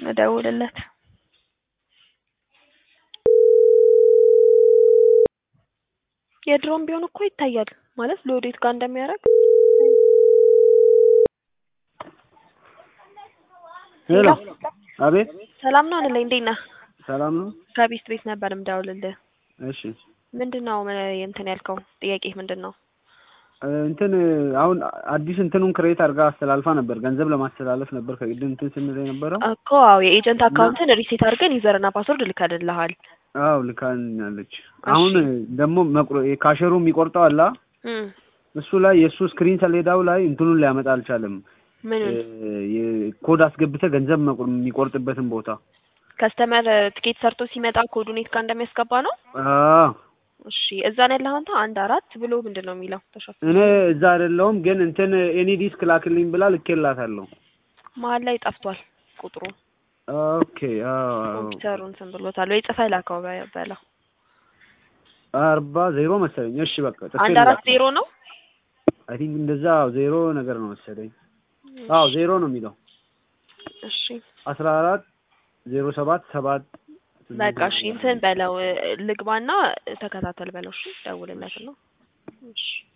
እደውልለት የድሮም ቢሆን እኮ ይታያል ማለት ለወዴት ጋር እንደሚያደርግ ሄሎ አቤት ሰላም ነው አለኝ እንዴት ነህ ሰላም ነው ከቢስት ቤት ነበር የምደውልልህ እሺ ምንድን ነው ምን እንትን ያልከው ጥያቄ ምንድን ነው እ እንትን አሁን አዲስ እንትኑን ክሬት አድርጋ አስተላልፋ ነበር ገንዘብ ለማስተላለፍ ነበር ከቅድም እንትን ስንል የነበረው እኮ አዎ የኤጀንት አካውንትን ሪሴት አድርገን ዩዘርና ፓስወርድ ልከልልሃል አዎ ልካኛለች አሁን ደግሞ መቁረ ካሸሩ የሚቆርጠው አላ እም እሱ ላይ የእሱ ስክሪን ሰሌዳው ላይ እንትኑን ሊያመጣ አልቻለም ምኑን ኮድ አስገብተህ ገንዘብ መቁር- የሚቆርጥበትን ቦታ ከስተመር ትኬት ሰርቶ ሲመጣ ኮዱን የት ጋር እንደሚያስገባ ነው አዎ እሺ እዛ ነው ያለኸው አንተ አንድ አራት ብሎ ምንድን ነው የሚለው ተሸፍኖ እኔ እዛ አይደለሁም ግን እንትን ኤኒ ዲስክ ላክልኝ ብላ ልኬላታለሁ መሀል ላይ ጠፍቷል ቁጥሩ ኦኬ አዎ ኮምፒውተሩ እንትን ብሎታል ወይ ጽፈህ ላከው በ- በለው አርባ ዜሮ መሰለኝ እሺ በቃ ጽፌ አንድ አራት ዜሮ ነው አይ ቲንክ እንደዛ ዜሮ ነገር ነው መሰለኝ አዎ ዜሮ ነው የሚለው እሺ አስራ አራት ዜሮ ሰባት ሰባት በቃ እሺ እንትን በለው እ- ልግባና ተከታተል በለው እሺ ደውልለት ነው እሺ